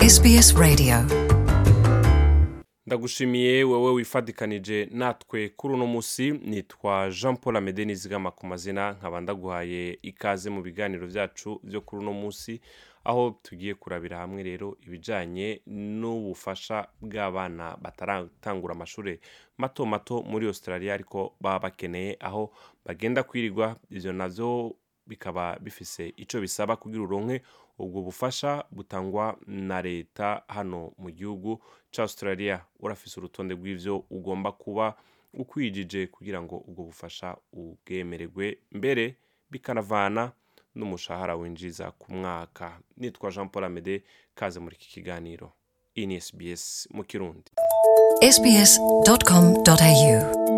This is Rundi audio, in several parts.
SBS Radio ndagushimiye wowe wifadikanije natwe kuri uno munsi nitwa jean paul amede nizigama ku mazina nkaba ndaguhaye ikaze mu biganiro byacu byo kuri uno munsi aho tugiye kurabira hamwe rero ibijyanye n'ubufasha bw'abana bataratangura amashuri mato mato muri australia ariko baba bakeneye aho bagenda kwirirwa ibyo nabyo bikaba bifise icyo bisaba kugira uronke ubwo bufasha butangwa na leta hano mu gihugu cya australia urafise urutonde rw'ibyo ugomba kuba ukwijije kugira ngo ubwo bufasha ubwemererwe mbere bikanavana n'umushahara winjiza ku mwaka nitwa jean paul amede kaze muri iki kiganiro iyi ni sbs mu kirundi sbs.com.au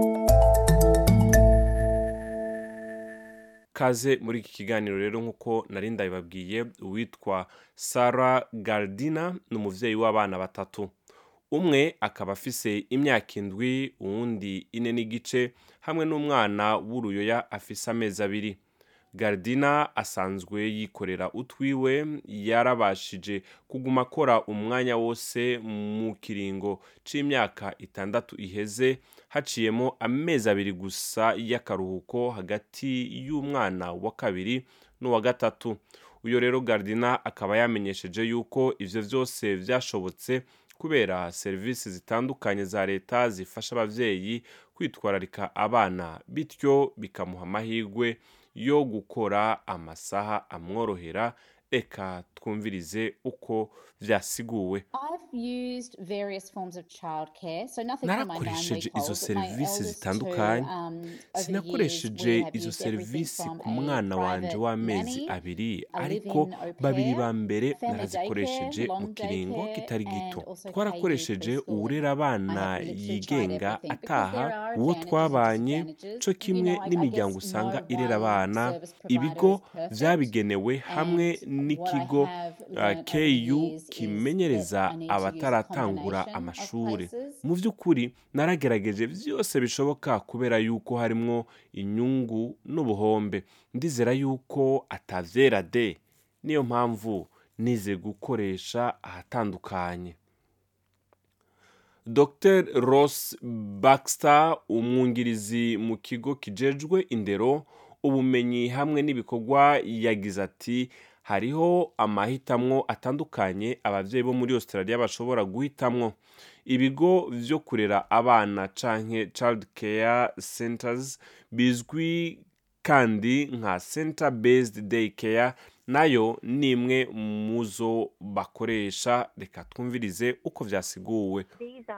kaze muri iki kiganiro rero nk'uko nari ndabibabwiye uwitwa sara gardina ni umubyeyi w'abana batatu umwe akaba afise imyaka indwi uwundi ine n'igice hamwe n'umwana w'uruyoya afise amezi abiri gardina asanzwe yikorera utwiwe yarabashije kuguma akora umwanya wose mu kiringo c'imyaka itandatu iheze haciyemo amezi abiri gusa y'akaruhuko hagati y'umwana wa kabiri n'uwa gatatu uyu rero gardina akaba yamenyesheje yuko ivyo vyose vyashobotse kubera serivisi zitandukanye za leta zifasha abavyeyi kwitwararika abana bityo bikamuha amahirwe yo gukora amasaha amworohera reka twumvirize uko vyasiguwe narakoresheje izo serivisi zitandukanye sinakoresheje izo serivisi ku mwana wanje w'amezi abiri ariko babiri ba mbere narazikoresheje mu kiringo kitari gito twarakoresheje uwurera abana yigenga ataha uwo twabanye co kimwe n'imiryango usanga irera abana ibigo vyabigenewe hamwe n'ikigo uh, ku kimenyereza abataratangura amashuri mu by'ukuri naragerageje byose bishoboka kubera yuko harimwo inyungu n'ubuhombe ndizera yuko atavyera de niyo mpamvu nize gukoresha ahatandukanye dr ross baxter umwungirizi mu kigo kijejwe indero ubumenyi hamwe n'ibikorwa yagize ati hariho amahitamwo atandukanye ababyeyi bo muri australia bashobora guhitamwo ibigo vyo kurera abana canke child care centers bizwi kandi nka center based day care nayo ni imwe muzo bakoresha reka twumvirize uko vyasiguwe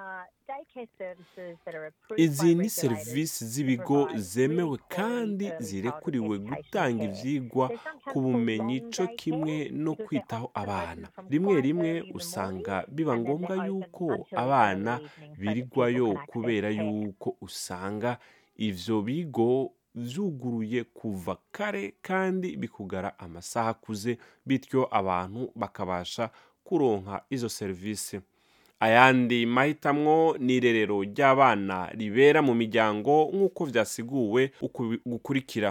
izi ni serivisi z'ibigo zemewe kandi zirekuriwe gutanga ivyigwa ku bumenyi co kimwe no kwitaho abana rimwe rimwe usanga biba ngombwa yuko abana birigwayo kubera yuko usanga ivyo bigo vyuguruye kuva kare kandi bikugara amasaha akuze bityo abantu bakabasha kuronka izo serivisi ayandi mahitamwo ni irerero ry'abana ribera mu miryango nk'uko vyasiguwe gukurikira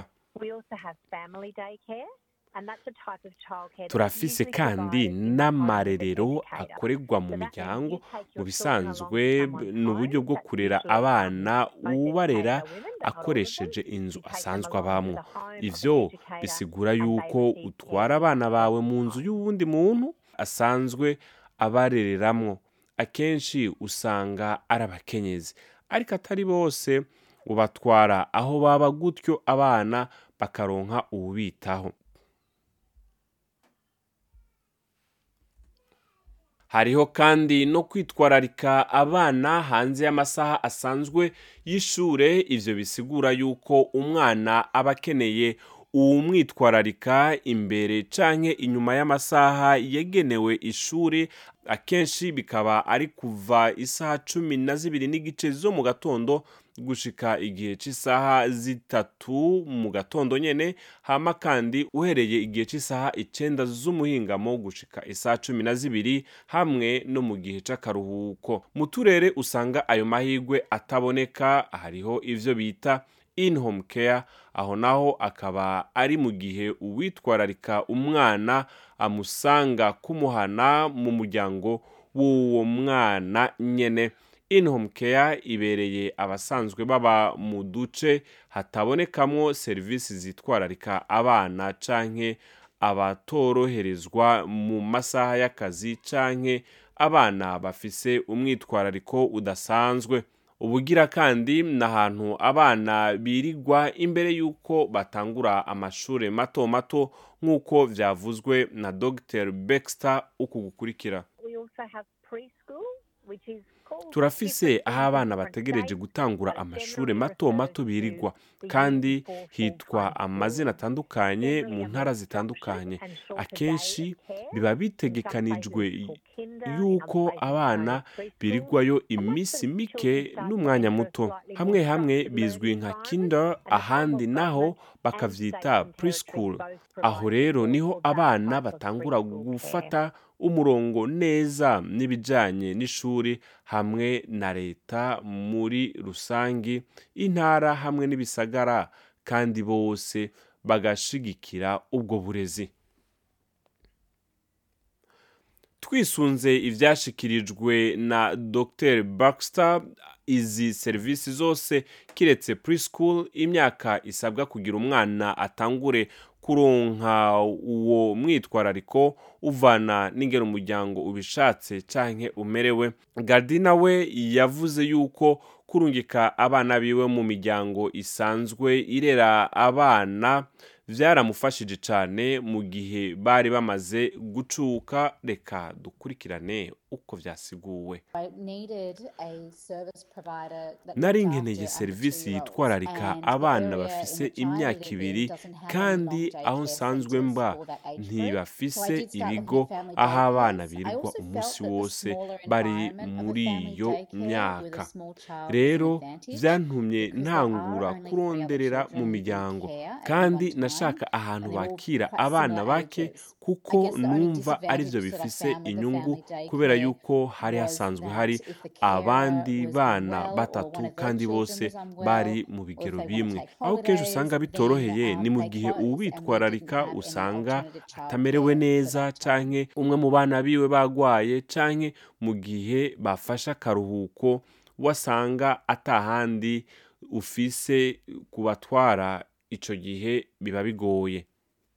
turafise kandi n'amarerero akorerwa mu miryango mu bisanzwe ni uburyo bwo kurera abana ubarera akoresheje inzu asanzwe abamwo ivyo bisigura yuko utwara abana bawe mu nzu y'uwundi muntu asanzwe abarereramwo akenshi usanga ari abakenyezi ariko atari bose ubatwara aho baba gutyo abana bakaronka uwubitaho hariho kandi no kwitwararika abana hanze y'amasaha asanzwe y'ishure ivyo bisigura yuko umwana aba akeneye uwumwitwararika imbere canke inyuma y'amasaha yagenewe ishuri akenshi bikaba ari kuva isaha cumi na zibiri n'igice zo mu gatondo gushika igihe cy'isaha zitatu mu gatondo nyene hama kandi uhereye igihe cy'isaha icenda z'umuhingamo gushika isaha cumi na zibiri hamwe no mu gihe c'akaruhuko mu turere usanga ayo mahirwe ataboneka hariho ivyo bita in home care aho naho akaba ari mu gihe uwitwararika umwana amusanga kumuhana mu muryango w'uwo mwana nyene in home care ibereye abasanzwe baba mu duce hatabonekamwo serivisi zitwararika abana canke abatoroherezwa mu masaha y'akazi canke abana bafise umwitwarariko udasanzwe ubugira kandi ni ahantu abana birigwa imbere y'uko batangura amashuri mato mato nk'uko vyavuzwe na dr baxter uku gukurikira turafise aho abana bategereje gutangura amashuri mato mato birigwa kandi hitwa amazina atandukanye mu ntara zitandukanye akenshi biba bitegekanijwe yuko abana birigwayo iminsi mike n'umwanya muto hamwe hamwe bizwi nka kinder ahandi naho bakavyita preschool aho rero niho abana batangura gufata umurongo neza n'ibijyanye n'ishuri hamwe na leta muri rusange intara hamwe n'ibisagara kandi bose bagashigikira ubwo burezi twisunze ibyashyikirijwe na dr baxter izi serivisi zose kiretse preschool imyaka isabwa kugira umwana atangure kuronka uwo mwitwarariko uvana n'ingero umuryango ubishatse canke umerewe gardina we yavuze yuko kurungika abana biwe mu miryango isanzwe irera abana byaramufashije cyane mu gihe bari bamaze gucuka reka dukurikirane uko byasiguwe nari nkeneye serivisi yitwararika abana bafise imyaka ibiri kandi aho nsanzwe mba ntibafise ibigo aho abana birirwa umunsi wose bari muri iyo myaka rero byantumye ntangura kuronderera mu miryango kandi nashaka ahantu bakira abana bake kuko numva aribyo bifise inyungu kubera yuko hari hasanzwe hari abandi bana batatu kandi bose bari mu bigero bimwe aho kenshi usanga bitoroheye ni mu gihe uwitwararika usanga atamerewe neza canke umwe mu bana biwe bagwaye canke mu gihe bafashe akaruhuko wasanga atahandi ufise kubatwara ico gihe biba bigoye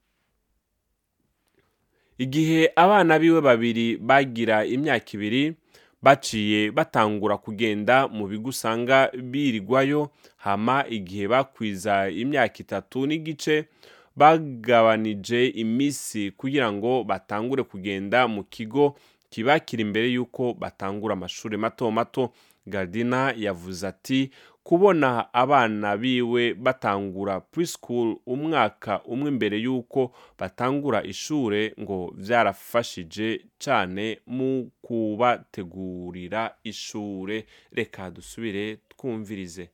igihe abana biwe babiri bagira imyaka ibiri baciye batangura kugenda mu bigo usanga birigwayo hama igihe bakwiza imyaka itatu n'igice bagabanije iminsi kugira ngo batangure kugenda mu kigo kibakira imbere y'uko batangura amashuri mato mato gardina yavuze ati kubona abana biwe batangura preschool umwaka umwe imbere y'uko batangura ishure ngo byarafashije cyane mu kubategurira ishure reka dusubire twumvirize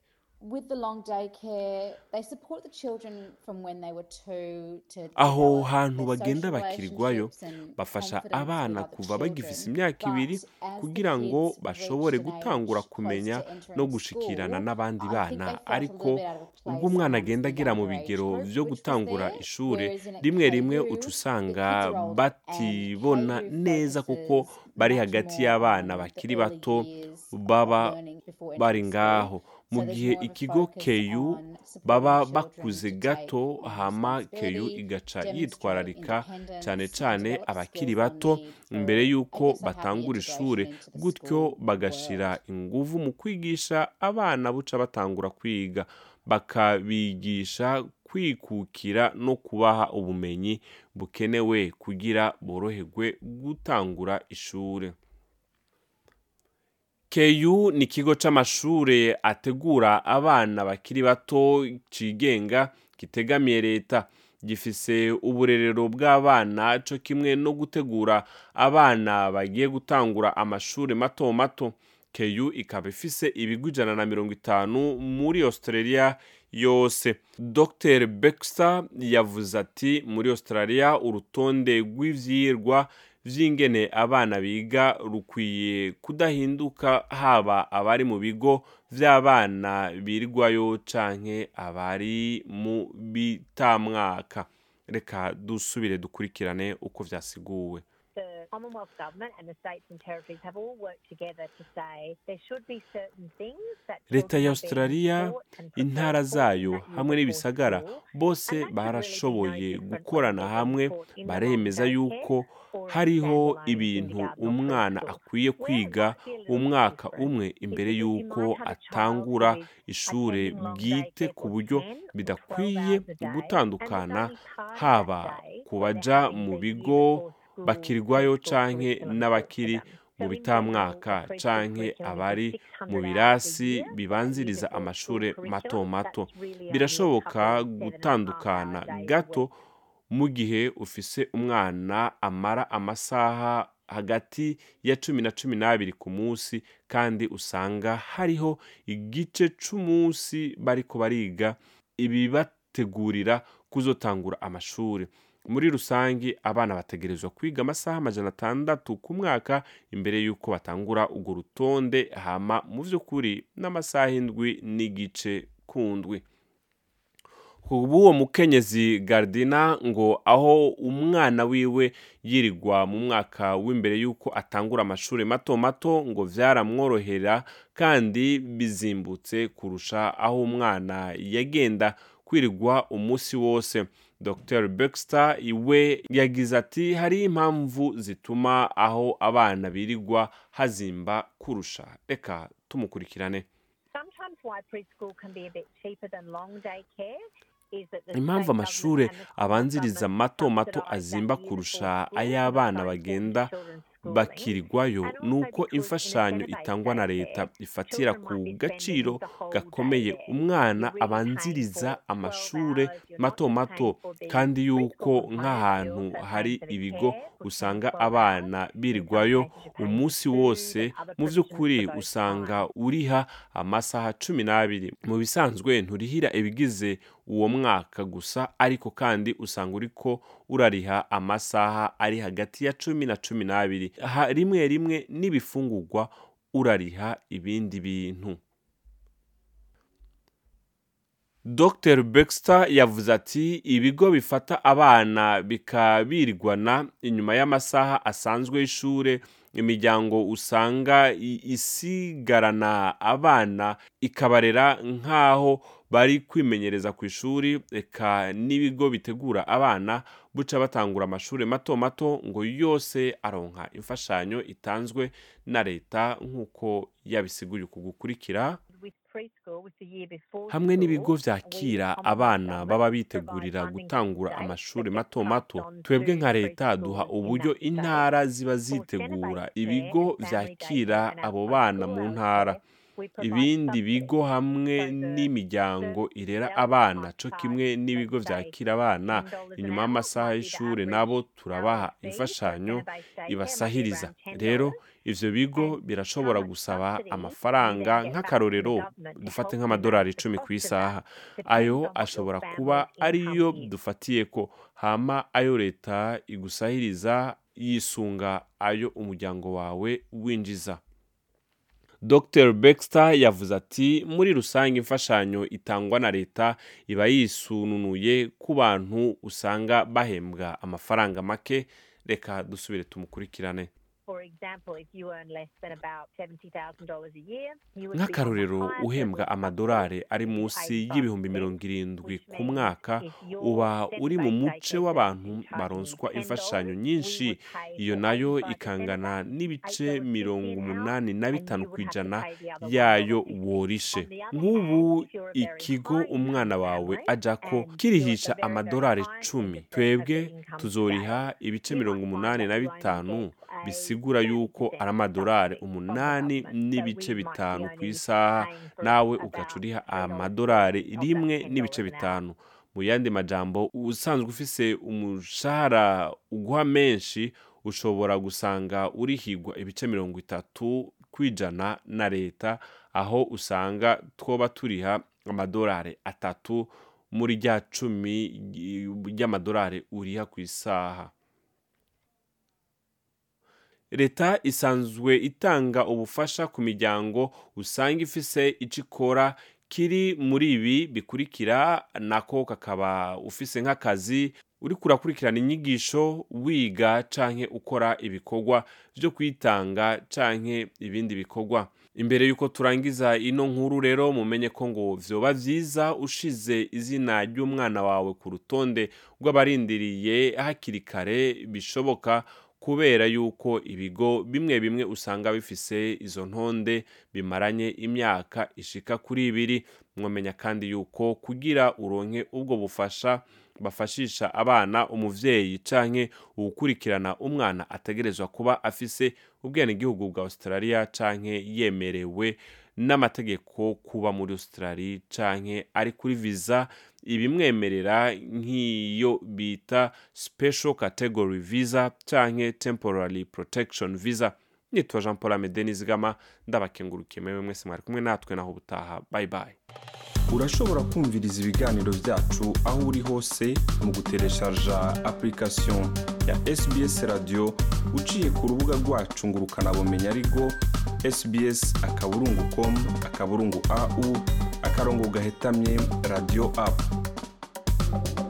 aho hantu bagenda bakirirwayo bafasha abana kuva bagifise imyaka ibiri kugira ngo bashobore gutangura kumenya no gushikirana n'abandi bana ariko ubwo umwana agenda agera mu bigero byo gutangura ishure rimwe rimwe uca usanga batibona neza kuko bari hagati y'abana bakiri bato baba bari ngaho mu gihe ikigo keyu baba bakuze gato hama keyu igaca yitwararika cyane cyane abakiri bato mbere y'uko batangura ishuri gutyo bagashyira ingufu mu kwigisha abana buca batangura kwiga bakabigisha kwikukira no kubaha ubumenyi bukenewe kugira boroherwe gutangura ishuri keyu ni ikigo cy'amashuri ategura abana bakiri bato cigenga kitegamiye leta gifise uburerero bw'abana cyo kimwe no gutegura abana bagiye gutangura amashuri mato mato keyu ikaba ifise ibigo ijana na mirongo itanu muri australia yose dr baxter yavuze ati muri australia urutonde rw'ivyirwa vy'ingene abana biga rukwiye kudahinduka haba abari mu bigo vy'abana birirwayo canke abari mu bitamwaka reka dusubire dukurikirane uko vyasiguwe the Commonwealth Government and the states and territories have all worked together to say there should be certain things that leta children ya are being australia taught and prepared intara for zayo in that year hamwe before n'ibisagara school. bose And that should really be no barashoboye different gukorana whether hamwe they're taught in the baremeza long-day yuko care or in hariho standalone ibintu kindergarten or umwana preschool. akwiye Where it kwiga might be a little bit umwaka different umwe is imbere because you y'uko might have a child atangura who is ishure attending long-day bwite care ku for buryo 10 or 12 bidakwiye hours a day, and gutandukana there's only part of haba that day ku where they're baja having mu the year bigo before school bakirirwayo preschool canke curriculum taught to n'abakiri them. mu So in bitamwaka general, a preschool canke curriculum is abari 600 mu hours a birasi year. That year bibanziriza before school amashure mato curriculum, mato that's really only a birashoboka couple of seven and a half gutandukana hour days a gato week. mu gihe ufise umwana amara amasaha hagati ya cumi na cumi n'abiri ku munsi kandi usanga hariho igice c'umunsi bariko bariga ibibategurira kuzotangura amashuri muri rusange abana bategerezwa kwiga amasaha amajana atandatu ku mwaka imbere y'uko batangura urwo rutonde hama mu vy'ukuri n'amasaha indwi n'igice kundwi uwo mukenyezi gardina ngo aho umwana wiwe yirirwa mu mwaka w'imbere y'uko atangura amashuri mato mato ngo vyaramworohera kandi bizimbutse kurusha aho umwana yagenda kwirirwa umunsi wose dr Baxter iwe yagize ati hari impamvu zituma aho abana birirwa hazimba kurusha reka tumukurikirane Sometimes why preschool can be a bit cheaper than long day care is that the impamvu state amashure government and the Commonwealth abanziriza government mato mato subsidise azimba that year kurusha before school ay'abana and bagenda children's schooling. bakirirwayo And also nuko because in a imfashanyo center-based itangwa na day leta care, ifatira children ku might be gaciro spending the whole gakomeye day there. umwana You're really abanziriza paying for 12 amashure hours, you're mato not just mato paying for the kandi yuko preschool component, nk'ahantu you're also hari paying for the ibigo care for 10, usanga 12 hours. abana In some birirwayo cases you're paying umunsi food wose and other mu provisions vy'ukuri for those usanga times. uriha amasaha cumi n'abiri mu bisanzwe nturihira ibigize uwo mwaka gusa ariko kandi usanga uriko urariha amasaha ari hagati ya cumi na cumi n'abiri Ha- rimwe rimwe n'ibifungurwa urariha ibindi bintu Dr Baxter yavuze ati ibigo bifata abana bikabirirwana inyuma y'amasaha asanzwe y'ishure imiryango usanga i- isigarana abana ikabarera nk'aho bari kwimenyereza ku ishuri eka n'ibigo bitegura abana buca batangura amashuri mato mato ngo yose aronka imfashanyo itanzwe na leta nk'uko yabisiguye uku gukurikira With preschool, with the year before hamwe n'ibigo school, vyakira we, the abana Commonwealth baba Government, bitegurira provide funding gutangura to states amashuri that mato get mato passed on twebwe to nka leta duha preschools in uburyo that state. intara ziba For zitegura center-based ibigo care and family day vyakira care and abo our bana school mu hours ntara care, we provide ibindi subsidies. bigo hamwe So the n'imiryango first irera self abana might co charge, kimwe n'ibigo let's say, vyakira abana $10 an inyuma hour y'amasaha might be the y'ishure average nabo turabaha hourly fee for a imfashanyo center-based daycare, might be ibasahiriza around rero $10. ivyo bigo And birashobora how much gusaba subsidy you amafaranga then get back from the nk'akarorero government to dufate help you nk'amadolari manage the icumi cost ku of that isaha depends ayo on what your ashobora family's kuba income ariyo is. dufatiyeko hama ayo leta igusahiriza yisunga ayo umuryango wawe winjiza Dr Baxter yavuze ati muri rusange imfashanyo itangwa na leta iba yisununuye ku bantu usanga bahembwa amafaranga make reka dusubire tumukurikirane For example, if you earn less than about $70,000 a year, you would be on the nk'akarorero higher level uhembwa of amadolari subsidy, ari which is munsi 85%, y'ibihumbi mirongo irindwi which ku means mwaka if your uba uri mu center-based muce daycare w'abantu service is charging baronswa $10, imfashanyo we nyinshi would pay iyo for nayo 85% of ikangana that, n'ibice $8.50 mirongo an hour, umunani na and bitanu you ku would have to ijana pay the other yayo $1.50. worishe On the other nk'ubu hand, if you're a very ikigo high umwana income wawe family ajako and you're kirihisha at the very, very amadolari high end cumi of the, of twebwe the income tuzoriha scale, ibice you mirongo might find umunani that na you only bitanu get a bisigura 30% yuko ari amadolari subsidy from the umunani government. So n'ibice we might be bitanu ku only isaha paying for nawe ugaca about uriha $3.50 amadolari of that rimwe $10 n'ibice an hour. bitanu mu yandi majambo usanzwe ufise umushahara uguha menshi ushobora gusanga urihigwa ibice mirongo itatu kwijana na leta aho usanga twoba turiha amadolari atatu muri rya cumi ry'amadolari uriha ku isaha leta isanzwe itanga ubufasha ku miryango usanga ifise icyo ikora kiri muri ibi bikurikira nako kakaba ufise nk'akazi uri kurakurikirana inyigisho wiga canke ukora ibikorwa byo kwitanga canke ibindi bikorwa imbere y'uko turangiza ino nkuru rero mumenye ko ngo vyoba vyiza ushize izina ry'umwana wawe ku rutonde rw'abarindiriye hakiri kare bishoboka kubera yuko ibigo bimwe bimwe usanga bifise izo ntonde bimaranye imyaka ishika kuri ibiri mwamenya kandi yuko kugira uronke ubwo bufasha bafashisha abana umuvyeyi canke uwukurikirana umwana ategerezwa kuba afise ubwenegihugu bwa australia canke yemerewe n'amategeko kuba muri australia canke ari kuri visa ibimwemerera nk'iyo bita special category visa canke temporary protection visa nitwa jean paul amede nizigama ndabakengurukiye mewe mwese mwari kumwe natwe naho ubutaha bye bye urashobora kumviriza ibiganiro byacu aho uri hose mu gutereshaja application ya sbs radio uciye ku rubuga rwacu ngo ukanabumenya ariko sbs akaburungu com akaburungu au akarongo gahetamye radio app